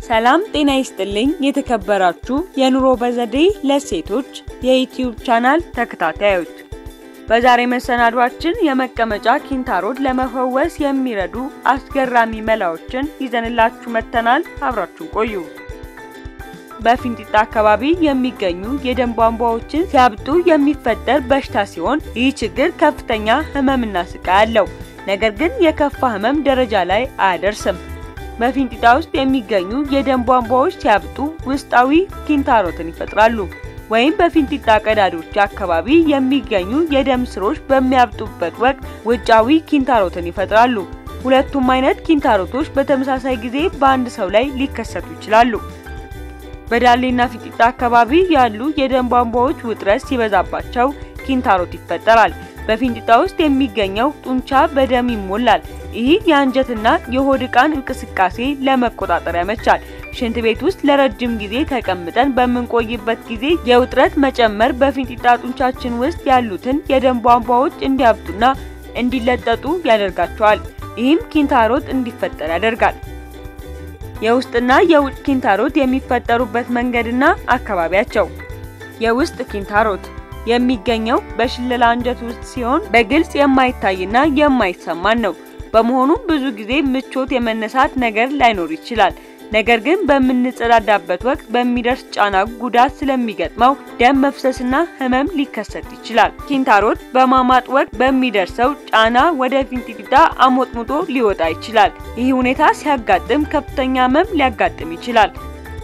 ሰላም ጤና ይስጥልኝ። የተከበራችሁ የኑሮ በዘዴ ለሴቶች የዩቲዩብ ቻናል ተከታታዮች፣ በዛሬ መሰናዷችን የመቀመጫ ኪንታሮት ለመፈወስ የሚረዱ አስገራሚ መላዎችን ይዘንላችሁ መጥተናል። አብራችሁን ቆዩ። በፊንጢጣ አካባቢ የሚገኙ የደም ቧንቧዎችን ሲያብጡ የሚፈጠር በሽታ ሲሆን ይህ ችግር ከፍተኛ ህመምና ስቃይ አለው። ነገር ግን የከፋ ህመም ደረጃ ላይ አያደርስም። በፊንጢጣ ውስጥ የሚገኙ የደም ቧንቧዎች ሲያብጡ ውስጣዊ ኪንታሮትን ይፈጥራሉ። ወይም በፊንጢጣ ቀዳዶች አካባቢ የሚገኙ የደም ስሮች በሚያብጡበት ወቅት ውጫዊ ኪንታሮትን ይፈጥራሉ። ሁለቱም አይነት ኪንታሮቶች በተመሳሳይ ጊዜ በአንድ ሰው ላይ ሊከሰቱ ይችላሉ። በዳሌና ፊንጢጣ አካባቢ ያሉ የደም ቧንቧዎች ውጥረት ሲበዛባቸው ኪንታሮት ይፈጠራል። በፊንጢጣ ውስጥ የሚገኘው ጡንቻ በደም ይሞላል። ይህ የአንጀትና የሆድ ዕቃን እንቅስቃሴ ለመቆጣጠር ያመቻል። ሽንት ቤት ውስጥ ለረጅም ጊዜ ተቀምጠን በምንቆይበት ጊዜ የውጥረት መጨመር በፊንጢጣ ጡንቻችን ውስጥ ያሉትን የደም ቧንቧዎች እንዲያብጡና እንዲለጠጡ ያደርጋቸዋል። ይህም ኪንታሮት እንዲፈጠር ያደርጋል። የውስጥና የውጭ ኪንታሮት የሚፈጠሩበት መንገድና አካባቢያቸው። የውስጥ ኪንታሮት የሚገኘው በሽለላ አንጀት ውስጥ ሲሆን በግልጽ የማይታይና የማይሰማን ነው። በመሆኑም ብዙ ጊዜ ምቾት የመነሳት ነገር ላይኖር ይችላል። ነገር ግን በምንጸዳዳበት ወቅት በሚደርስ ጫና ጉዳት ስለሚገጥመው ደም መፍሰስና ህመም ሊከሰት ይችላል። ኪንታሮት በማማጥ ወቅት በሚደርሰው ጫና ወደ ፊንጢጣ አሞጥሙጦ ሊወጣ ይችላል። ይህ ሁኔታ ሲያጋጥም ከፍተኛ ህመም ሊያጋጥም ይችላል።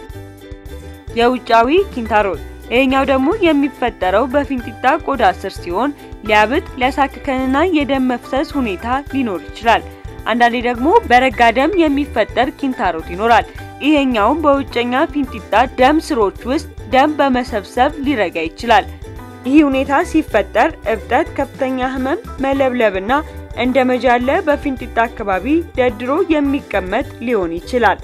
የውጫዊ ኪንታሮት ይህኛው ደግሞ የሚፈጠረው በፊንጢጣ ቆዳ ስር ሲሆን ሊያብጥ ሊያሳክከንና የደም መፍሰስ ሁኔታ ሊኖር ይችላል። አንዳንዴ ደግሞ በረጋ ደም የሚፈጠር ኪንታሮት ይኖራል። ይሄኛውም በውጨኛ ፊንጢጣ ደም ስሮች ውስጥ ደም በመሰብሰብ ሊረጋ ይችላል። ይህ ሁኔታ ሲፈጠር እብጠት፣ ከፍተኛ ህመም፣ መለብለብና እንደ መጃለ በፊንጢጣ አካባቢ ደድሮ የሚቀመጥ ሊሆን ይችላል።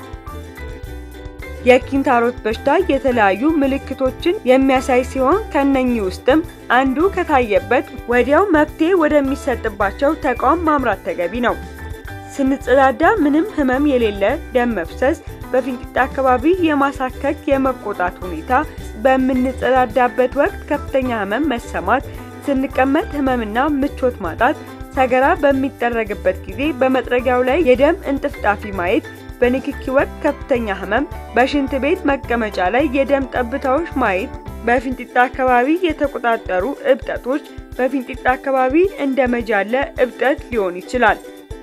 የኪንታሮት በሽታ የተለያዩ ምልክቶችን የሚያሳይ ሲሆን ከነኚህ ውስጥም አንዱ ከታየበት ወዲያው መፍትሄ ወደሚሰጥባቸው ተቋም ማምራት ተገቢ ነው። ስንጸዳዳ ምንም ህመም የሌለ ደም መፍሰስ፣ በፊንጢጣ አካባቢ የማሳከክ የመቆጣት ሁኔታ፣ በምንጸዳዳበት ወቅት ከፍተኛ ህመም መሰማት፣ ስንቀመጥ ህመምና ምቾት ማጣት፣ ሰገራ በሚጠረግበት ጊዜ በመጥረጊያው ላይ የደም እንጥፍጣፊ ማየት በንክኪ ወቅት ከፍተኛ ህመም፣ በሽንት ቤት መቀመጫ ላይ የደም ጠብታዎች ማየት፣ በፊንጢጣ አካባቢ የተቆጣጠሩ እብጠቶች፣ በፊንጢጣ አካባቢ እንደ መጃለ እብጠት ሊሆን ይችላል።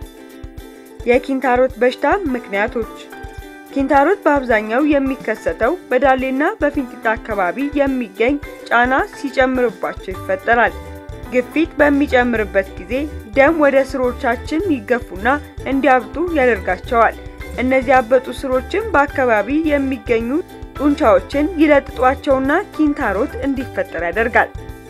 የኪንታሮት በሽታ ምክንያቶች ኪንታሮት በአብዛኛው የሚከሰተው በዳሌና በፊንጢጣ አካባቢ የሚገኝ ጫና ሲጨምርባቸው ይፈጠራል። ግፊት በሚጨምርበት ጊዜ ደም ወደ ስሮቻችን ይገፉና እንዲያብጡ ያደርጋቸዋል። እነዚህ ያበጡ ስሮችን በአካባቢ የሚገኙ ጡንቻዎችን ይለጥጧቸውና ኪንታሮት እንዲፈጠር ያደርጋል።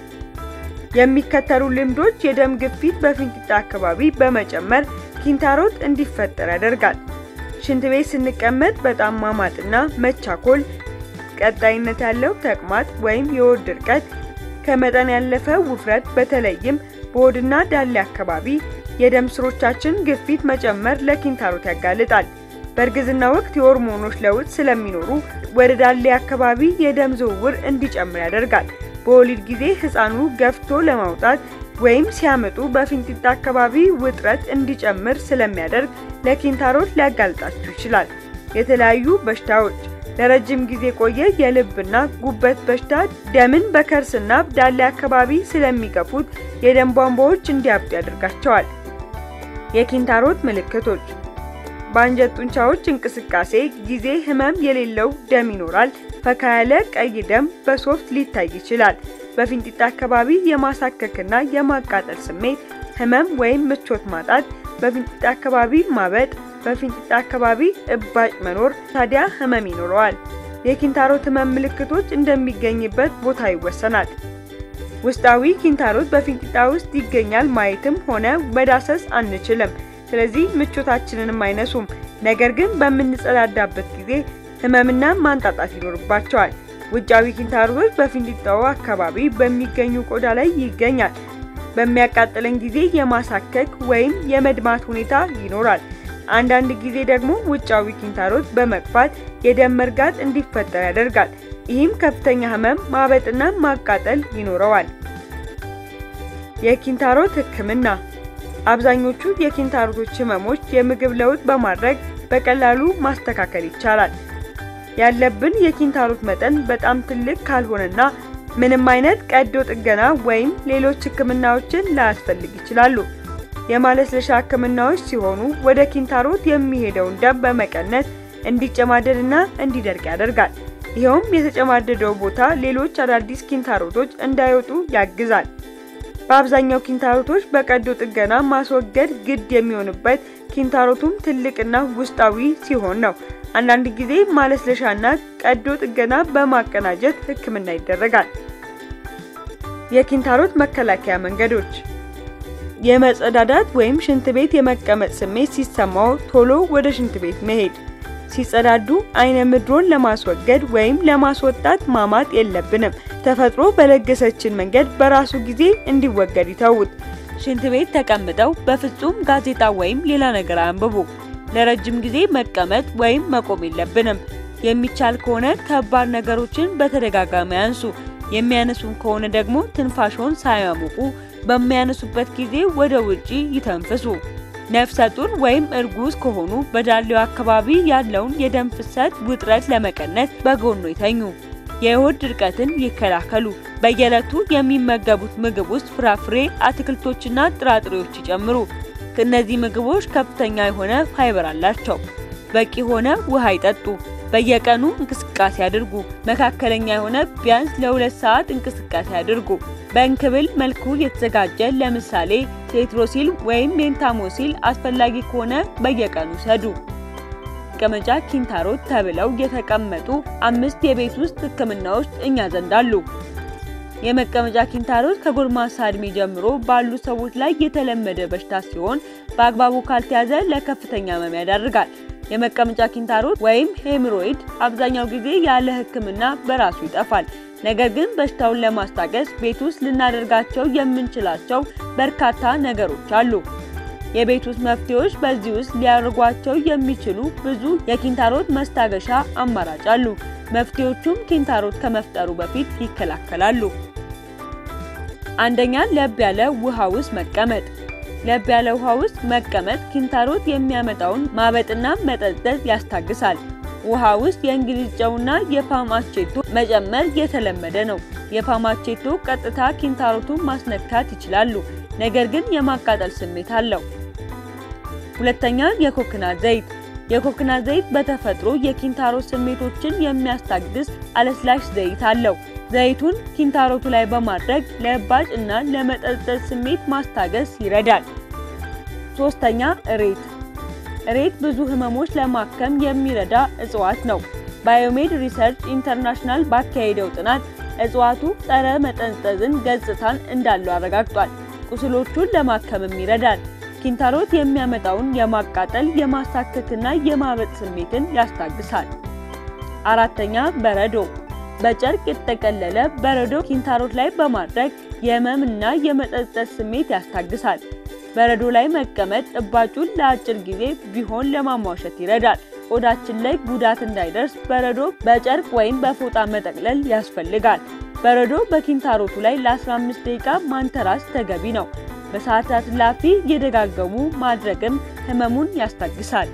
የሚከተሉ ልምዶች የደም ግፊት በፊንጢጣ አካባቢ በመጨመር ኪንታሮት እንዲፈጠር ያደርጋል። ሽንት ቤት ስንቀመጥ በጣም ማማጥና መቻኮል፣ ቀጣይነት ያለው ተቅማጥ ወይም የሆድ ድርቀት፣ ከመጠን ያለፈ ውፍረት በተለይም በሆድና ዳሌ አካባቢ የደም ስሮቻችን ግፊት መጨመር ለኪንታሮት ያጋልጣል። በእርግዝና ወቅት የሆርሞኖች ለውጥ ስለሚኖሩ ወደ ዳሌ አካባቢ የደም ዝውውር እንዲጨምር ያደርጋል። በወሊድ ጊዜ ህፃኑ ገፍቶ ለማውጣት ወይም ሲያመጡ በፊንጢጣ አካባቢ ውጥረት እንዲጨምር ስለሚያደርግ ለኪንታሮት ሊያጋልጣችሁ ይችላል። የተለያዩ በሽታዎች ለረጅም ጊዜ ቆየ የልብና ጉበት በሽታ ደምን በከርስና ዳሌ አካባቢ ስለሚገፉት የደም ቧንቧዎች እንዲያብጡ ያደርጋቸዋል። የኪንታሮት ምልክቶች በአንጀት ጡንቻዎች እንቅስቃሴ ጊዜ ህመም የሌለው ደም ይኖራል። ፈካ ያለ ቀይ ደም በሶፍት ሊታይ ይችላል። በፊንጢጣ አካባቢ የማሳከክና የማቃጠል ስሜት፣ ህመም ወይም ምቾት ማጣት፣ በፊንጢጣ አካባቢ ማበጥ፣ በፊንጢጣ አካባቢ እባጭ መኖር ታዲያ ህመም ይኖረዋል። የኪንታሮት ህመም ምልክቶች እንደሚገኝበት ቦታ ይወሰናል። ውስጣዊ ኪንታሮት በፊንጢጣ ውስጥ ይገኛል ማየትም ሆነ መዳሰስ አንችልም። ስለዚህ ምቾታችንንም አይነሱም። ነገር ግን በምንጸዳዳበት ጊዜ ህመምና ማንጣጣት ይኖርባቸዋል። ውጫዊ ኪንታሮቶች በፊንጢጣው አካባቢ በሚገኙ ቆዳ ላይ ይገኛል። በሚያቃጥለን ጊዜ የማሳከክ ወይም የመድማት ሁኔታ ይኖራል። አንዳንድ ጊዜ ደግሞ ውጫዊ ኪንታሮት በመግፋት የደም መርጋት እንዲፈጠር ያደርጋል። ይህም ከፍተኛ ህመም፣ ማበጥና ማቃጠል ይኖረዋል። የኪንታሮት ህክምና አብዛኞቹ የኪንታሮቶች ህመሞች የምግብ ለውጥ በማድረግ በቀላሉ ማስተካከል ይቻላል። ያለብን የኪንታሮት መጠን በጣም ትልቅ ካልሆነና ምንም አይነት ቀዶ ጥገና ወይም ሌሎች ህክምናዎችን ላያስፈልግ ይችላሉ። የማለስለሻ ህክምናዎች ሲሆኑ ወደ ኪንታሮት የሚሄደውን ደም በመቀነስ እንዲጨማደድና እንዲደርቅ ያደርጋል። ይኸውም የተጨማደደው ቦታ ሌሎች አዳዲስ ኪንታሮቶች እንዳይወጡ ያግዛል። በአብዛኛው ኪንታሮቶች በቀዶ ጥገና ማስወገድ ግድ የሚሆንበት ኪንታሮቱም ትልቅና ውስጣዊ ሲሆን ነው። አንዳንድ ጊዜ ማለስለሻና ቀዶ ጥገና በማቀናጀት ህክምና ይደረጋል። የኪንታሮት መከላከያ መንገዶች የመጸዳዳት ወይም ሽንት ቤት የመቀመጥ ስሜት ሲሰማው ቶሎ ወደ ሽንት ቤት መሄድ። ሲጸዳዱ አይነ ምድሮን ለማስወገድ ወይም ለማስወጣት ማማጥ የለብንም። ተፈጥሮ በለገሰችን መንገድ በራሱ ጊዜ እንዲወገድ ይተውት። ሽንት ቤት ተቀምጠው በፍጹም ጋዜጣ ወይም ሌላ ነገር አያንብቡ። ለረጅም ጊዜ መቀመጥ ወይም መቆም የለብንም። የሚቻል ከሆነ ከባድ ነገሮችን በተደጋጋሚ ያንሱ። የሚያነሱን ከሆነ ደግሞ ትንፋሾን ሳያሞቁ በሚያነሱበት ጊዜ ወደ ውጪ ይተንፍሱ። ነፍሰ ጡር ወይም እርጉዝ ከሆኑ በዳሌው አካባቢ ያለውን የደም ፍሰት ውጥረት ለመቀነስ በጎኖ ይተኙ። የሆድ ድርቀትን ይከላከሉ። በየዕለቱ የሚመገቡት ምግብ ውስጥ ፍራፍሬ፣ አትክልቶችና ጥራጥሬዎች ይጨምሩ። እነዚህ ምግቦች ከፍተኛ የሆነ ፋይበር አላቸው። በቂ የሆነ ውሃ ይጠጡ። በየቀኑ እንቅስቃሴ አድርጉ። መካከለኛ የሆነ ቢያንስ ለሁለት ሰዓት እንቅስቃሴ አድርጉ። በእንክብል መልኩ የተዘጋጀ ለምሳሌ ቴትሮሲል ወይም ሜንታሞሲል አስፈላጊ ከሆነ በየቀኑ ሰዱ። መቀመጫ ኪንታሮት ተብለው የተቀመጡ አምስት የቤት ውስጥ ህክምናዎች እኛ ዘንድ አሉ። የመቀመጫ ኪንታሮት ከጎልማሳ እድሜ ጀምሮ ባሉ ሰዎች ላይ የተለመደ በሽታ ሲሆን በአግባቡ ካልተያዘ ለከፍተኛ ህመም ያዳርጋል። የመቀመጫ ኪንታሮት ወይም ሄምሮይድ አብዛኛው ጊዜ ያለ ህክምና በራሱ ይጠፋል። ነገር ግን በሽታውን ለማስታገስ ቤት ውስጥ ልናደርጋቸው የምንችላቸው በርካታ ነገሮች አሉ። የቤት ውስጥ መፍትሄዎች በዚህ ውስጥ ሊያደርጓቸው የሚችሉ ብዙ የኪንታሮት መስታገሻ አማራጭ አሉ። መፍትሄዎቹም ኪንታሮት ከመፍጠሩ በፊት ይከላከላሉ። አንደኛ፣ ለብ ያለ ውሃ ውስጥ መቀመጥ። ለብ ያለ ውሃ ውስጥ መቀመጥ ኪንታሮት የሚያመጣውን ማበጥና መጠጠዝ ያስታግሳል። ውሃ ውስጥ የእንግሊዝ ጨውና የፓም አቼቶ መጨመር የተለመደ ነው። የፓም አቼቶ ቀጥታ ኪንታሮቱን ማስነካት ይችላሉ፣ ነገር ግን የማቃጠል ስሜት አለው። ሁለተኛ የኮክናት ዘይት። የኮክናት ዘይት በተፈጥሮ የኪንታሮት ስሜቶችን የሚያስታግስ አለስላሽ ዘይት አለው። ዘይቱን ኪንታሮቱ ላይ በማድረግ ለእባጭ እና ለመጠጠዝ ስሜት ማስታገስ ይረዳል። ሶስተኛ እሬት። እሬት ብዙ ህመሞች ለማከም የሚረዳ እጽዋት ነው። ባዮሜድ ሪሰርች ኢንተርናሽናል ባካሄደው ጥናት እጽዋቱ ጸረ መጠንጠዝን ገጽታን እንዳለው አረጋግጧል። ቁስሎቹን ለማከምም ይረዳል። ኪንታሮት የሚያመጣውን የማቃጠል የማሳከክና የማበጥ ስሜትን ያስታግሳል። አራተኛ በረዶ። በጨርቅ የተጠቀለለ በረዶ ኪንታሮት ላይ በማድረግ የህመምና የመጠጠት ስሜት ያስታግሳል። በረዶ ላይ መቀመጥ እባጩን ለአጭር ጊዜ ቢሆን ለማሟሸት ይረዳል። ቆዳችን ላይ ጉዳት እንዳይደርስ በረዶ በጨርቅ ወይም በፎጣ መጠቅለል ያስፈልጋል። በረዶ በኪንታሮቱ ላይ ለ15 ደቂቃ ማንተራስ ተገቢ ነው። በሰዓታት ላፊ እየደጋገሙ ማድረግም ህመሙን ያስታግሳል።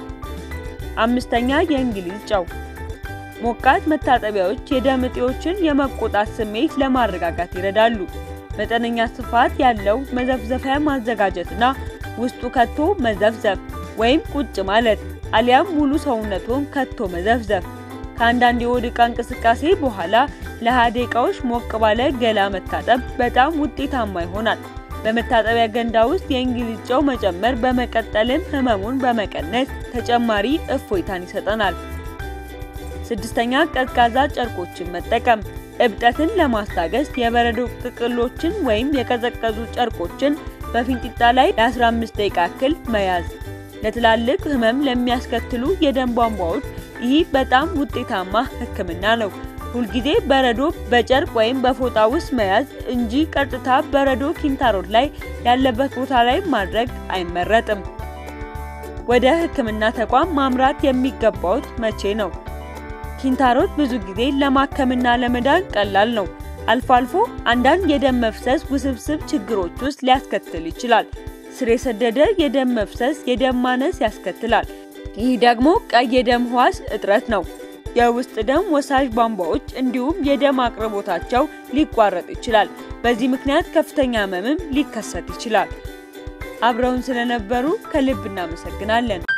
አምስተኛ የእንግሊዝ ጨው። ሞቃት መታጠቢያዎች የደም እጢዎችን የመቆጣት ስሜት ለማረጋጋት ይረዳሉ። መጠነኛ ስፋት ያለው መዘፍዘፊያ ማዘጋጀትና ውስጡ ከቶ መዘፍዘፍ ወይም ቁጭ ማለት አሊያም ሙሉ ሰውነቱን ከቶ መዘፍዘፍ። ከአንዳንድ የሆድ ዕቃ እንቅስቃሴ በኋላ ለ20 ደቂቃዎች ሞቅ ባለ ገላ መታጠብ በጣም ውጤታማ ይሆናል። በመታጠቢያ ገንዳ ውስጥ የእንግሊዝ ጨው መጨመር በመቀጠልም ህመሙን በመቀነስ ተጨማሪ እፎይታን ይሰጠናል። ስድስተኛ ቀዝቃዛ ጨርቆችን መጠቀም። እብጠትን ለማስታገስ የበረዶ ጥቅሎችን ወይም የቀዘቀዙ ጨርቆችን በፊንጢጣ ላይ ለ15 ደቂቃ ያክል መያዝ። ለትላልቅ ህመም ለሚያስከትሉ የደም ቧንቧዎች ይህ በጣም ውጤታማ ህክምና ነው። ሁልጊዜ በረዶ በጨርቅ ወይም በፎጣ ውስጥ መያዝ እንጂ ቀጥታ በረዶ ኪንታሮት ላይ ያለበት ቦታ ላይ ማድረግ አይመረጥም። ወደ ሕክምና ተቋም ማምራት የሚገባዎት መቼ ነው? ኪንታሮት ብዙ ጊዜ ለማከምና ለመዳን ቀላል ነው። አልፎ አልፎ አንዳንድ የደም መፍሰስ ውስብስብ ችግሮች ውስጥ ሊያስከትል ይችላል። ስር የሰደደ የደም መፍሰስ የደም ማነስ ያስከትላል። ይህ ደግሞ ቀይ የደም ሕዋስ እጥረት ነው። የውስጥ ደም ወሳጅ ቧንቧዎች እንዲሁም የደም አቅርቦታቸው ሊቋረጥ ይችላል። በዚህ ምክንያት ከፍተኛ ህመምም ሊከሰት ይችላል። አብረውን ስለነበሩ ከልብ እናመሰግናለን።